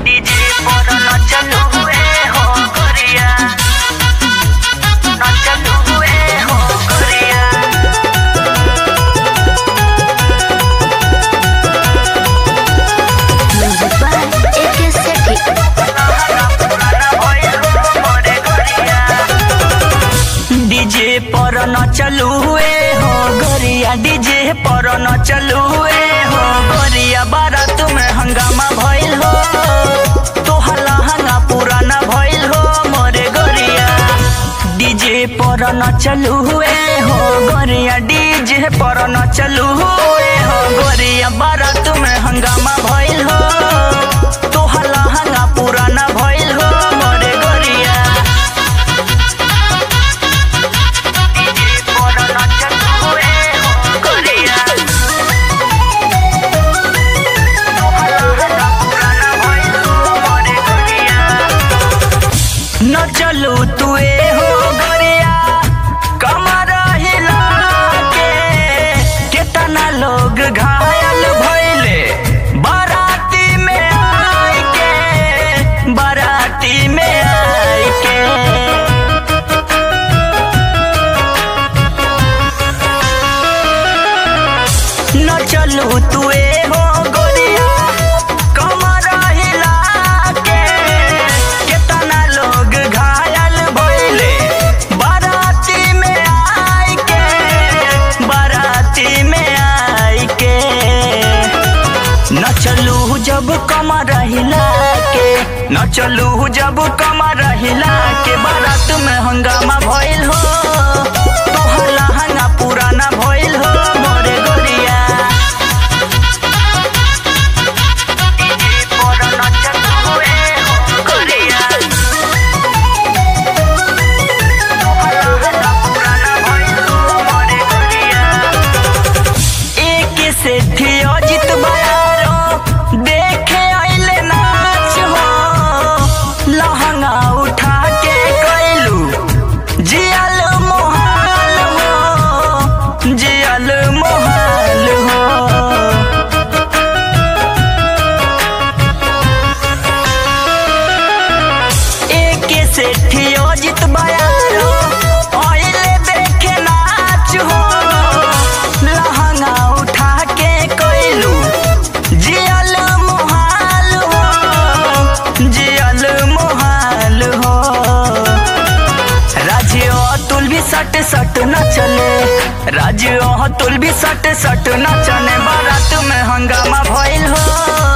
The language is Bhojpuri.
डीजे पर न चलू हुए हो गोरिया न चलू हुए हो गोरिया music by AK Sethi DJ पर न चलू हुए हो गोरिया डीजे पर न चलू हुए हो गोरिया बारात में हंगामा भइल हो तोहला हंगा पुराना भइल हो मोरे गोरिया डीजे पर न चलू हुए हो गोरिया डीजे पर न चलू हुए हो गोरिया बारात में हंगामा भइल हो तोहला हंगा पुराना भइल हो मोरे गोरिया डीजे पर न चलू हुए हो गोरिया तोहला हंगा पुराना भइल हो मोरे गोरिया न चलू तुए हो गोरिया कमर हिला के केतना लोग घायल भइले बाराती में आई के बाराती में आई के न चलू तुए हो गोरिया कमर हिला के केतना लोग घायल भइले बाराती में आई के बाराती में आई के न चलू जब कमर हिला के न चलू जब कमर हिला के बारात में हंगामा भइल हो तोहला हंगा पुराना भइल हो मोरे गोरिया डीजे पर न चलू हुए हो गोरिया तोहला हंगा पुराना भइल हो मोरे गोरिया एक से थी अजित बयारो देखे आइले नाच हो लहंगा उठा के कैलू जियल मोहाल हो जियल मोहाल हो एके सेठी अजित बयारो आइले देखे नाच हो लहंगा उठा के कैलू जियल मोहाल हो जियल मोहाल हो राज्य अतुल भी सट सट न चले राज्य अतुल भी सट सट न चले बारात में हंगामा भइल हो